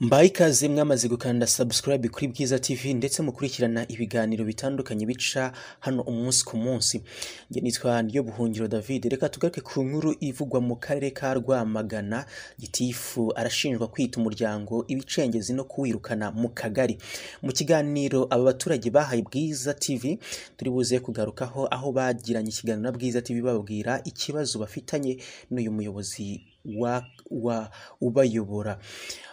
Mbaye ikaze mwamaze gukanda subscribe kuri Bwiza TV ndetse mukurikirana ibiganiro bitandukanye bica hano umunsi ku munsi. Njye nitwa Ndiyo Buhungiro David. Reka tugaruke ku nkuru ivugwa mu karere ka Rwamagana. Gitifu arashinjwa kwita umuryango ibicengezi no kuwirukana mu kagari. Mu kiganiro aba baturage bahaye Bwiza TV turi buze kugarukaho aho bagiranye ikiganiro na Bwiza TV bababwira ikibazo bafitanye n'uyu muyobozi wa, wa ubayobora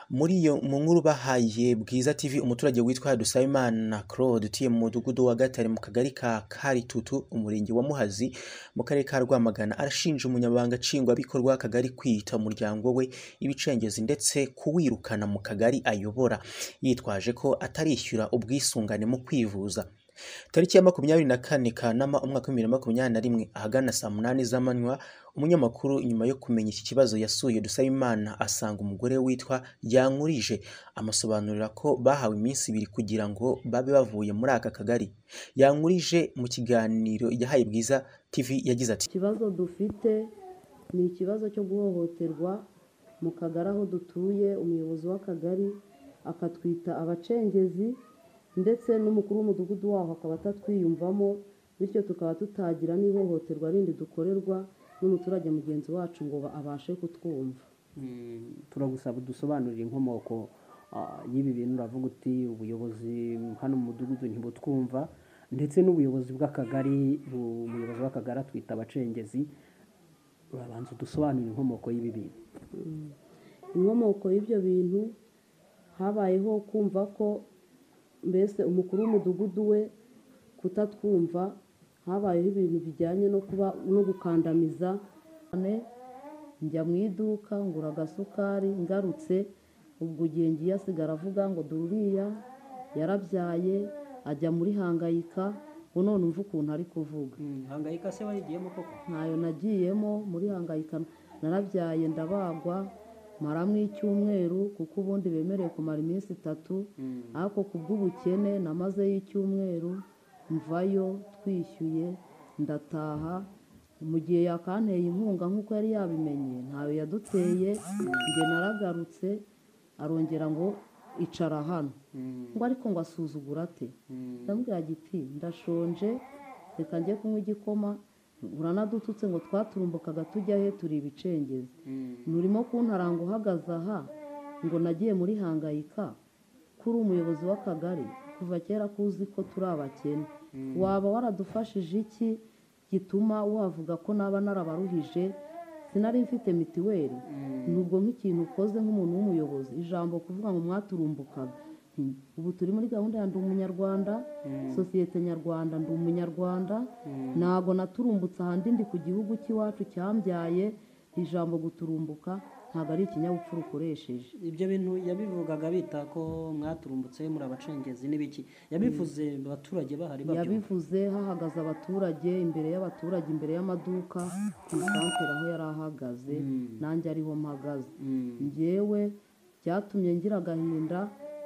muri iyo mu nkuru bahaye bwiza tv umuturage witwa dusabimana claude utuye mu mudugudu wa gatare mu kagari ka karitutu umurenge wa muhazi mu karere ka rwamagana arashinja umunyamabanga nshingwabikorwa w'akagari kwiyita umuryango we ibicengezi ndetse kuwirukana mu kagari ayobora yitwaje ko atarishyura ubwisungane mu kwivuza tariki ya makumyabiri na kane kanama umwaka w'ibibiri na makumyabiri na rimwe ahagana saa munani z'amanywa umunyamakuru nyuma yo kumenya iki kibazo yasuye dusabimana asanga umugore witwa yankurije amasobanurira ko bahawe iminsi ibiri kugira ngo babe bavuye muri aka kagari yankurije mu kiganiro yahaye bwiza tv yagize ati ikibazo dufite ni ikibazo cyo guhohoterwa mu kagari aho dutuye umuyobozi w'akagari akatwita abacengezi ndetse n'umukuru w'umudugudu waho akaba atatwiyumvamo bityo tukaba tutagira n'ihohoterwa rindi dukorerwa n'umuturage mugenzi wacu ngo abashe kutwumva turagusaba dusobanurire inkomoko y'ibi bintu uravuga uti ubuyobozi hano mu mudugudu ntibutwumva ndetse n'ubuyobozi bw'akagari umuyobozi w'akagari atwita abacengezi urabanza udusobanurire inkomoko y'ibi bintu inkomoko y'ibyo bintu habayeho kumva ko mbese umukuru w'umudugudu we kutatwumva habayeho ibintu bijyanye no kuba no gukandamiza njya mu iduka ngura agasukari ngarutse ubwo igihe ngiye asigara avuga ngo dururiya yarabyaye ajya muri hangayika ubu none umva ukuntu ari kuvuga hangayika se warigiyemo koko ntayo nagiyemo muri hangayika narabyaye ndabagwa maramo icyumweru kuko ubundi bemerewe kumara iminsi itatu ariko ku bw'ubukene namazeyo icyumweru mvayo twishyuye ndataha mu gihe yakanteye inkunga nk'uko yari yabimenye ntayo yaduteye njye naragarutse arongera ngo icara hano ngo ariko ngo asuzugura ate ndamubwira giti ndashonje reka njye kunywa igikoma uranadututse ngo twaturumbukaga tujya he turi ibicengezi nturimo kuntaranga uhagaze aha ngo nagiye muri hangayika kuri umuyobozi w'akagari kuva kera ko uzi ko turi abakene waba waradufashije iki gituma wavuga ko naba narabaruhije sinari mfite mitiweli nubwo nk'ikintu ukoze nk'umuntu w'umuyobozi ijambo kuvuga ngo mwaturumbukaga ubu turi muri gahunda ya ndi umunyarwanda sosiyete nyarwanda ndi umunyarwanda ntago naturumbutse ahandi ndi ku gihugu cy'iwacu cyambyaye ijambo guturumbuka ntabwo ari ikinyabupfura ukoresheje ibyo bintu yabivugaga bita ko mwaturumbutse muri abacengezi n'ibiki yabivuze mu baturage bahari babyumva yabivuze hahagaze abaturage imbere y'abaturage imbere y'amaduka ku isantere aho yari ahagaze nanjye ariho mpagaze ngewe byatumye ngira agahinda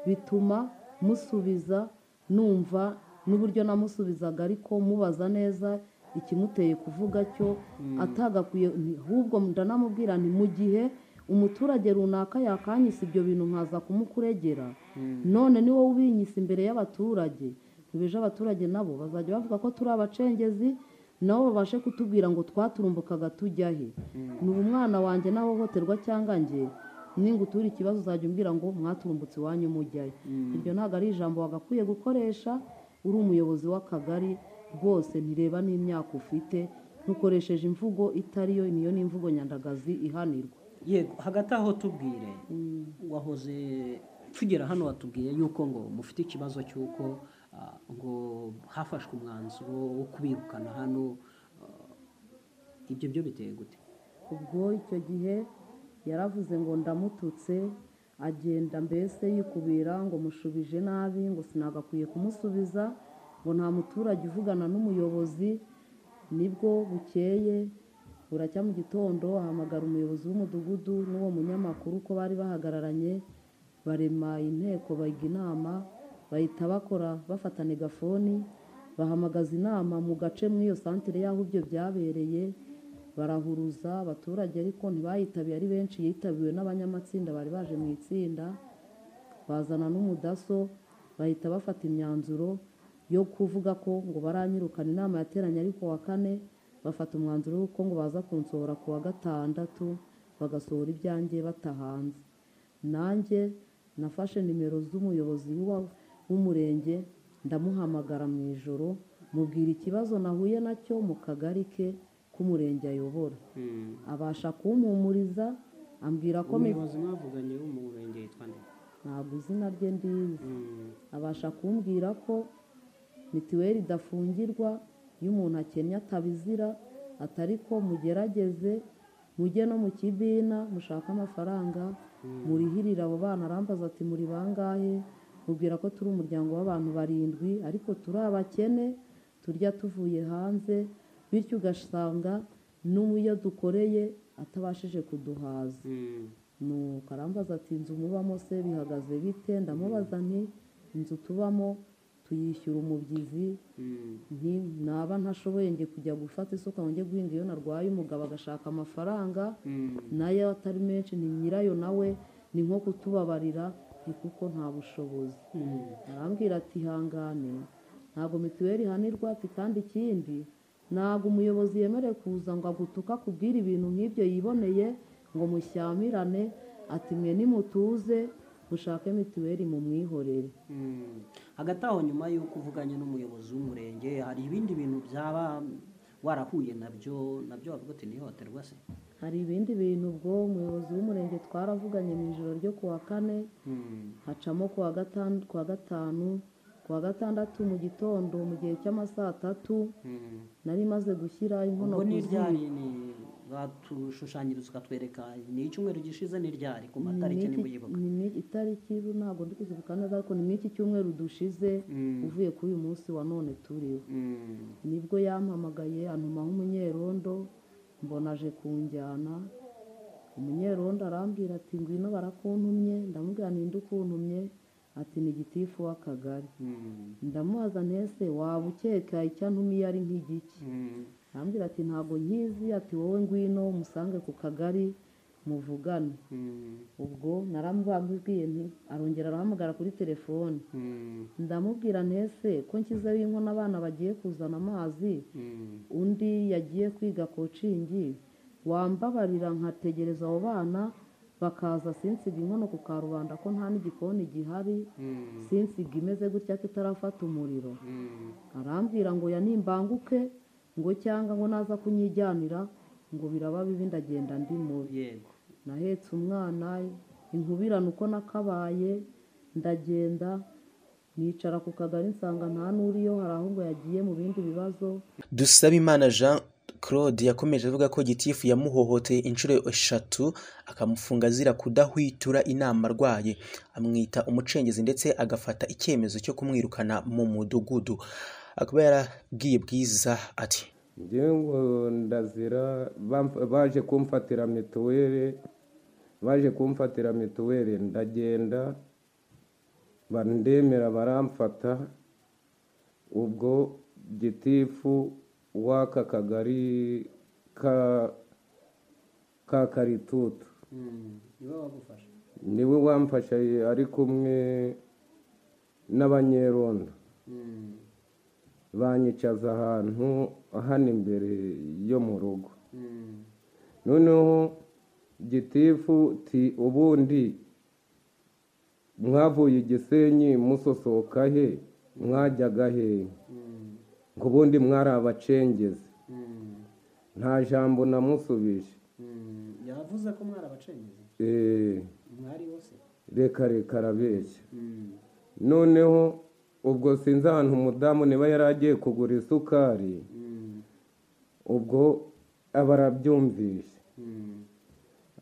bituma musubiza numva n'uburyo namusubizaga ariko mubaza neza ikimuteye kuvuga cyo atagakwiye ahubwo ndanamubwira nti mu gihe umuturage runaka yakanyisa ibyo bintu nkaza kumukuregera none ni wowe ubinyisa imbere y'abaturage ntibije abaturage nabo bazajya bavuga ko turi abacengezi nabo babashe kutubwira ngo twaturumbukaga tujya he ni umwana wanjye n'ahohoterwa cyangwa njye ninga utura ikibazo uzajya umbwira ngo mwaturumbutse iwanyu mujyayo iryo ntabwo ari ijambo wagakwiye gukoresha uri umuyobozi w'akagari rwose ntireba n'imyaka ufite ntukoresheje imvugo itari yo niyo ni imvugo nyandagazi ihanirwa yego hagati aho tubwire wahoze tugera hano watubwiye yuko ngo mufite ikibazo cy'uko ngo hafashwe umwanzuro wo kubirukana hano ibyo byo biteye gute ubwo icyo gihe yaravuze ngo ndamututse agenda mbese yikubira ngo mushubije nabi ngo sinagakwiye kumusubiza ngo nta muturage uvugana n'umuyobozi nibwo bukeye buracya mu gitondo ahamagara umuyobozi w'umudugudu n'uwo munyamakuru ko bari bahagararanye barema inteko bayiga inama bahita bakora bafata negafoni bahamagaza inama mu gace mw'iyo santere y'aho ibyo byabereye barahuruza abaturage ariko ntibayitabiye ari benshi yitabiwe n'abanyamatsinda bari baje mu itsinda bazana n'umudaso bahita bafata imyanzuro yo kuvuga ko ngo baranyirukana inama yateranye ari ku wa kane bafata umwanzuro w'uko ngo baza kunsohora ku wa gatandatu bagasohora ibyanjye batahanze nanjye nafashe nimero z'umuyobozi wa- w'umurenge ndamuhamagara mu ijoro mubwira ikibazo nahuye nacyo mu kagari ke k'umurenge ayobora abasha kumpumuriza ambwira ko mi- umuyobozi mwavuganye wo mu murenge yitwa nde ntabwo izina rye ndizi Mm, abasha kumbwira ko mituweli idafungirwa iyo umuntu akennye atabizira atari ko mugerageze mujye no mu kibina mushake amafaranga murihirire abo bana arambaza ati muri bangahe mubwira ko turi umuryango w'abantu barindwi ariko turi abakene turya tuvuye hanze bityo ugasanga n'umuyo dukoreye atabashije kuduhaza mm, nuko arambaza ati inzu mubamo se bihagaze bite ndamubaza nti inzu tubamo tuyishyura umubyizi mm, nti naba ntashoboye njye kujya gufata isuka ngo njye guhinga iyo narwaye umugabo agashaka amafaranga mm. nayo atari menshi ni nyirayo nawe ni nko kutubabarira ni kuko nta bushobozi Mm. arambwira ati ihangane ntabwo mituweli ihanirwa ati kandi ikindi ntabwo umuyobozi yemerewe kuza ngo agutuka kubwira ibintu nk'ibyo yiboneye ngo mushyamirane ati mwe nimutuze mushake mituweli mumwihorere Mm. hagati aho nyuma y'uko uvuganye n'umuyobozi w'umurenge hari ibindi bintu byaba warahuye nabyo nabyo wavuga uti ntihohoterwa se hari ibindi bintu ubwo umuyobozi w'umurenge twaravuganye mu ijoro ryo ku wa kane Mm, hacamo ku wa gatan- ku wa gatanu ku wa gatandatu mu gitondo mu gihe cy'amasaa tatu mm. nari maze gushyira inkono ubwo ku ni ziko ryari ni batushushanyirizwa ukatwereka ni icyumweru gishize ni ryari ku Ni matariki n'iki- nimuyibuka ni n'iki- itariki ubu ntabwo ndi kuzibuka neza ariko ni n'iki cyumweru dushize Mm, uvuye kuri uyu munsi wa none turiho mm, nibwo yampamagaye antumaho umunyerondo mbona aje kunjyana umunyerondo arambwira ati ngwino barakuntumye ndamubwira ninde ukuntumye ati ni gitifu w'akagari mm, ndamubaza ntese waba ukeka icyo antumiye ari nk'igiki mm. arambwira ati ntabwo nkizi ati wowe ngwino umusange ku kagari muvugane Mm, ubwo naramubabwiye nti arongera arahamagara kuri telefone mm, ndamubwira ntese ko nshyizeho inkono abana bagiye kuzana amazi mm, undi yagiye kwiga kocingi wambabarira nkategereza abo bana bakaza sinsiga inkono ku karubanda ko nta n'igikoni gihari mm, sinsiga imeze gutya ko itarafata umuriro mm. arambwira ngo ya nimbanguke ngo cyangwa ngo naza kunyijyanira ngo biraba bibi ndagenda ndi mubi yego nahetse umwana inkubirane uko nakabaye ndagenda nicara ku kagari nsanga nta n'uriyo hari aho ngo yagiye mu bindi bibazo Dusabimana Jean Claude yakomeje avuga ko gitifu yamuhohoteye inshuro eshatu akamufunga azira kudahwitura inama arwaye amwita umucengezi ndetse agafata icyemezo cyo kumwirukana mu mudugudu akaba yarabwiye bwiza ati njyewe ngo ndazira bamf- baje kumfatira mituweli baje kumfatira mituweli ndagenda bandemera baramfata ubwo gitifu w'aka kagari ka ka karitutu Mm, niwe wagufasha niwe wamfasha ari kumwe n'abanyerondo Mm, banyicaza ahantu hano imbere yo mu rugo mm, noneho gitifu ti ubundi mwavuye igisenyi musosoka he mwajyaga mm, he ngo ubundi mwari abacengezi mm, nta jambo namusubije mm. yavuze ko mwari abacengezi Eh, mwari wose reka reka arabeshya Mm, noneho ubwo sinzi ahantu umudamu niba yari agiye kugura isukari mm, ubwo aba arabyumvise mm,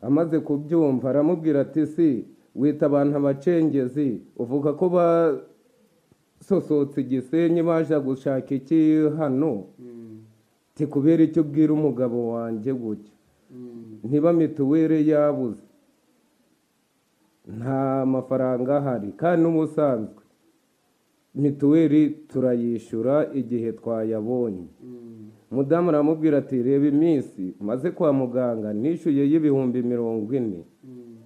amaze kubyumva aramubwira ati si wita abantu abacengezi uvuga ko basosotse igisenyi baje gushaka iki hano mm, ti kubera icyo ubwira umugabo wanjye gutya mm, ntiba mituweli yabuze nta mafaranga ahari kandi n'ubusanzwe mituweli turayishyura igihe twayabonye mm, mudamu aramubwira ati reba iminsi maze kwa muganga nishyuye y'ibihumbi mirongo ine mm,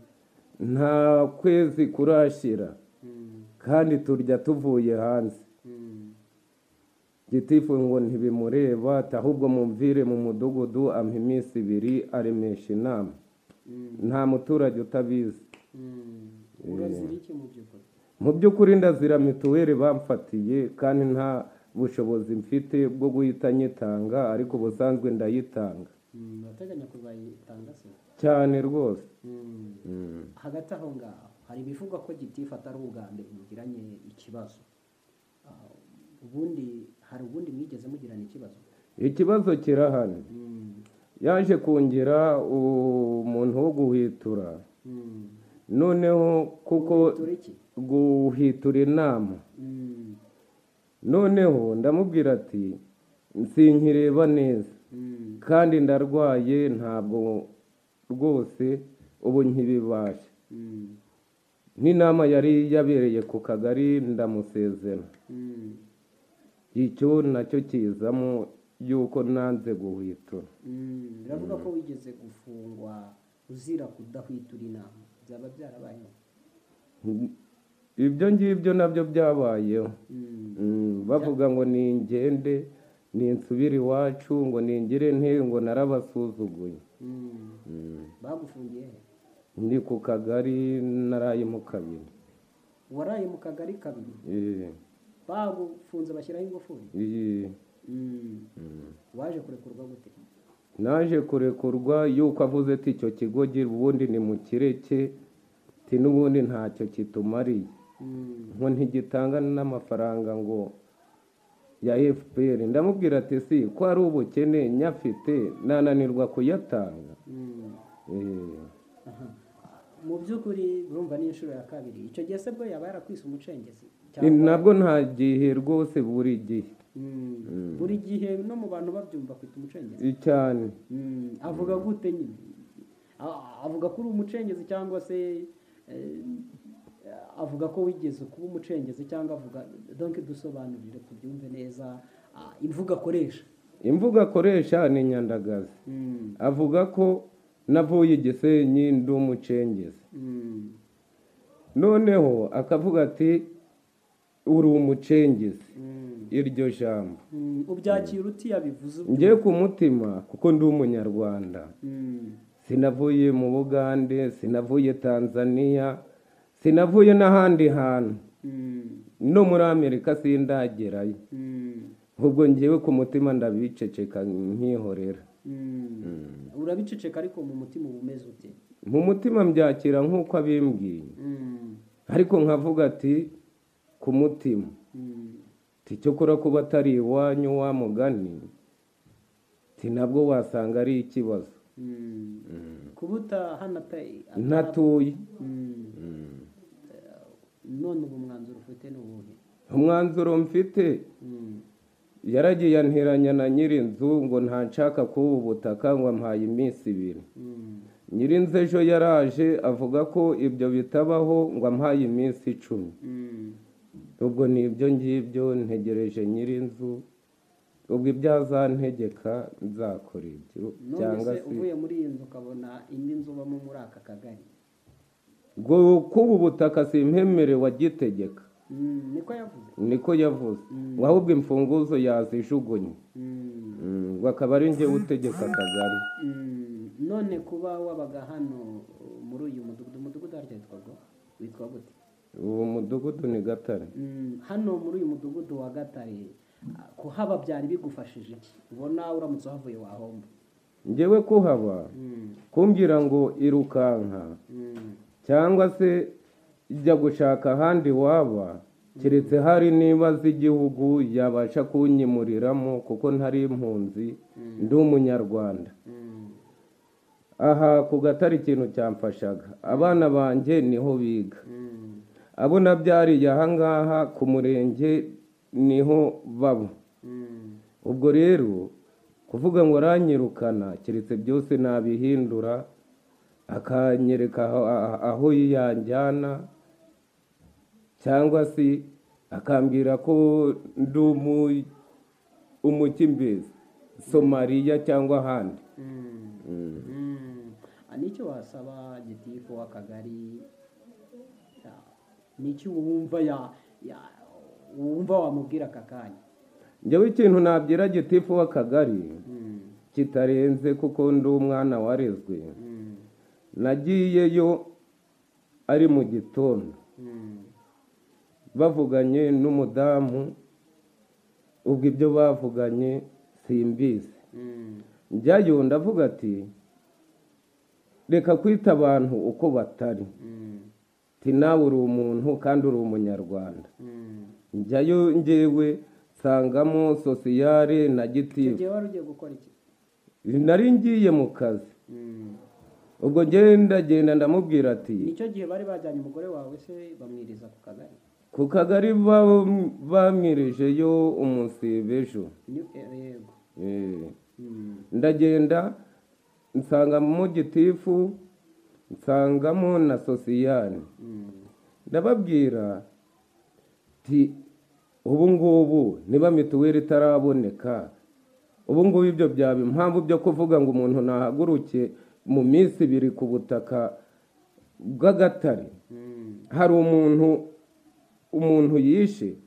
nta kwezi kurashyira kandi turya tuvuye hanze gitifu ngo ntibimureba ahubwo mumvire mu mudugudu ampa iminsi ibiri aremesha inama nta muturage utabizi urazira iki mu by'ukuri mu by'ukuri ndazira mituweli bamfatiye kandi nta bushobozi mfite bwo guhita nyitanga ariko ubusanzwe ndayitanga Mm, urateganya kuzayitanga se cyane rwose Mm. hagati aho ngaho hari ibivugwa ko gitifu atari ubwa mbere mugiranye ikibazo Ah, ubundi hari ubundi mwigeze mugirana ikibazo ikibazo kirahari Mm, yaje kongera umuntu wo guhwitura mm. noneho kuko Dore iki guhitura inama Mm, noneho ndamubwira ati sinkireba neza mm, kandi ndarwaye ntabwo rwose ubu nkibibasha mm, nk'inama yari yabereye ku kagari ndamusezera mm, icyo nacyo kizamo y'uko nanze guhwitura mm. biravuga ko wigeze gufungwa uzira kudahwitura inama byaba byarabayeho ibyo ngibyo nabyo byabayeho Mm, Mm, bavuga ngo ni ingende ni insubire iwacu ngo ningire nte ngo narabasuzuguye mm. bagufungiye he ndi ku kagari naraye mu kabiri uwaraye mu kagari kabiri Eh, bagufunze bashyiraho ingufuri iyi- Mm. waje kurekurwa gute naje kurekurwa yuko avuze ati icyo kigo gira ubundi ni mu kireke ti n'ubundi ntacyo kitumariye Mm, ngo ntigitanga n'amafaranga ngo ya fpr ndamubwira ati si ko ari ubukene nyafite nananirwa kuyatanga mm. Eh, Aha. mu by'ukuri urumva ni inshuro ya kabiri icyo gihe se bwo yaba yarakwise umucengezi ni cyangwa nabwo nta gihe rwose buri gihe Mm. buri gihe no mu bantu babyumva kwita umucengezi cyane Mm, avuga gute nyine A- avuga ko uri umucengezi cyangwa se eh, avuga ko wigeze kuba umucengezi cyangwa avuga donc dusobanurire tubyumve neza ah, imvugo akoresha imvugo akoresha ni nyandagazi Mm, avuga ko navuye igisenyi ndi umucengezi mm, noneho akavuga ati uri umucengezi mm, iryo jambo mm, ubyakira uti yabivuze uti? njye ku mutima kuko ndi umunyarwanda Mm, sinavuye mu bugande sinavuye tanzania sinavuye n'ahandi hantu mm, no muri amerika sindagerayo mm, ubwo ngewe ku mutima ndabiceceka nkihorera mm. urabiceceka ariko mu mutima uba umeze ute mu mutima mbyakira nk'uko abimbwiye Mm, ariko nkavuga ati ku mutima mm, ti cyokora kuba atari iwanyu wa mugani ti nabwo wasanga ari ikibazo mm. kubuta hano ata- ntatuye none ubu mwanzuro ufite ni uwuhe umwanzuro mfite yaragiye anteranya na nyirinzu ngo ntanshaka kuba ubutaka ngo ampaye iminsi ibiri nyirinzu ejo yaraje avuga ko ibyo bitabaho ngo ampaye iminsi icumi ubwo ni ibyo ngibyo ntegereje nyirinzu ubwo ibyo azantegeka nzakora ibyo none cyangwa se se uvuye muri iyi nzu ukabona indi nzu ubamo muri aka kagari ngo kuba ubutaka simpemere wagitegeka Mm, niko yavuze niko yavuze ngo ahubwo imfunguzo yazijugunye Mm, Mm, ngo akaba ari njye utegeka akagari mm, none kuba wabaga hano uh, muri uyu mudugudu umudugudu harya witwaga witwa gute uwo mudugudu ni gatare Mm, hano muri uyu mudugudu wa gatare ah, kuhaba byari bigufashije iki ubona uramutse uhavuye wahomba ngewe kuhaba Mm, kumbwira ngo irukanka mm, cyangwa se jya gushaka ahandi waba keretse hari niba z'igihugu yabasha kunyimuriramo kuko ntari impunzi ndi umunyarwanda mm, aha ku gatare ikintu cyamfashaga abana banjye niho biga mm, abo nabyariye ahangaha ku murenge niho baba mm. ubwo rero kuvuga ngo aranyirukana keretse byose nabihindura akanyereka aho- aho- aho yanjyana cyangwa se akambwira ko ndi umu- umukimbezi somaliya cyangwa ahandi Mm. Ah, nicyo wasaba gitifu w'akagari Ah, ni iki wumva ya ya- wumva wamubwira aka kanya njyewe ikintu nabwira gitifu w'akagari kitarenze kuko ndi umwana warezwe nagiyeyo ari mu gitondo bavuganye n'umudamu ubwo ibyo bavuganye simbizi njyayo ndavuga ati reka kwita abantu uko batari ati nawe uri umuntu kandi uri umunyarwanda njyayo njyewe nsangamo sosiyare na gitifu igihe wari ugiye gukora iki nari ngiye mu kazi ubwo ngenda genda ndamubwira ati nicyo gihe bari bajyanye umugore wawe se bamwiriza ku kagari ku kagari ba- bamwirijeyo umunsibe ejo Ni- eh, yego Eh, Mm. ndagenda nsangamo gitifu nsangamo na sosiyane ndababwira ti ubu ngubu niba mituweli itaraboneka ubu ngubu ibyo byaba impamvu byo kuvuga ngo umuntu nahaguruke mu minsi ibiri ku butaka bw'agatare hari umuntu umuntu yishe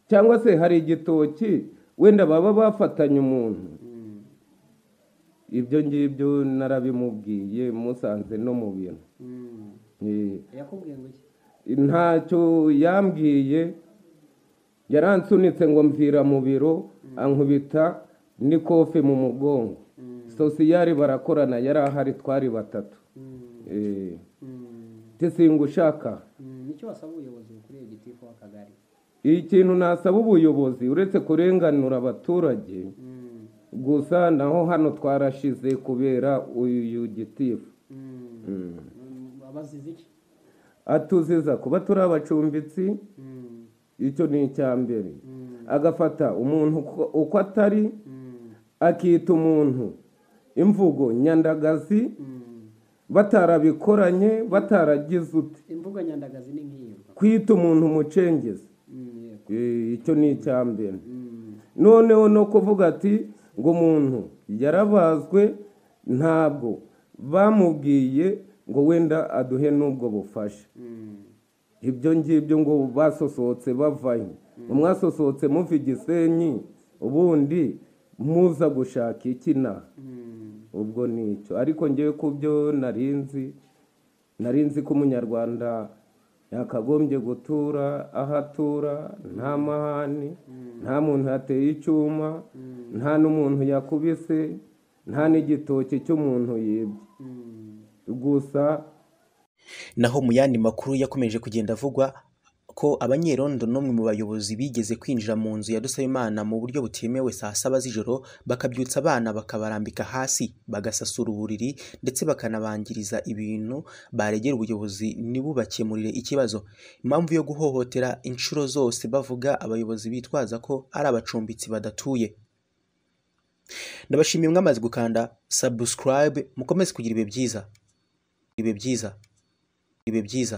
cyangwa se hari igitoki wenda baba bafatanye umuntu ibyo ngibyo narabimubwiye musanze no mu bintu Mm. Eh, yakubwiye ngo iki ntacyo yambwiye yaransunitse ngo mvira mu biro ankubita n'ikofe mu mugongo sosiyari barakorana yari ahari twari batatu Eh, ati singa ushaka Mm, nicyo wasaba ubuyobozi bukuriye gitifu w'akagari ikintu nasaba ubuyobozi uretse kurenganura abaturage Mm. gusa naho hano twarashize kubera uyu gitifu Mm. Mm. Mm, abazize iki atuziza kuba turi abacumbitsi Mm. icyo ni icya mbere Mm. agafata umuntu uko- uko atari Mm. akita umuntu imvugo nyandagazi Mm. batarabikoranye bataragize uti imvugo nyandagazi ni nk'iyo kwita umuntu umucengezi Mm, yego Eh, icyo ni icya mbere Mm. noneho no kuvuga ati ngo umuntu yarabazwe ntabwo bamubwiye ngo wenda aduhe n'ubwo bufasha Mm. ibyo ngibyo ngo basosohotse bavayo umwasosohotse muva igisenyi ubundi muza gushaka iki na Mm. ubwo nicyo ariko ngewe ku byo narinzi narinzi ko umunyarwanda yakagombye gutura aho atura nta mahane nta muntu yateye icyuma nta n'umuntu yakubise nta n'igitoki cy'umuntu yibye Mm. gusa naho mu yandi makuru yakomeje kugenda avugwa ko abanyerondo n'umwe mu bayobozi bigeze kwinjira mu nzu ya Dusabimana mu buryo butemewe saa saba z'ijoro bakabyutsa abana bakabarambika hasi bagasasura uburiri ndetse bakanabangiriza ibintu baregera ubuyobozi ntibubakemurire ikibazo impamvu yo guhohotera inshuro zose bavuga abayobozi bitwaza ko ari abacumbitsi badatuye ndabashimiye mwamaze gukanda subscribe mukomeze kugira ibihe byiza ibihe byiza ibihe byiza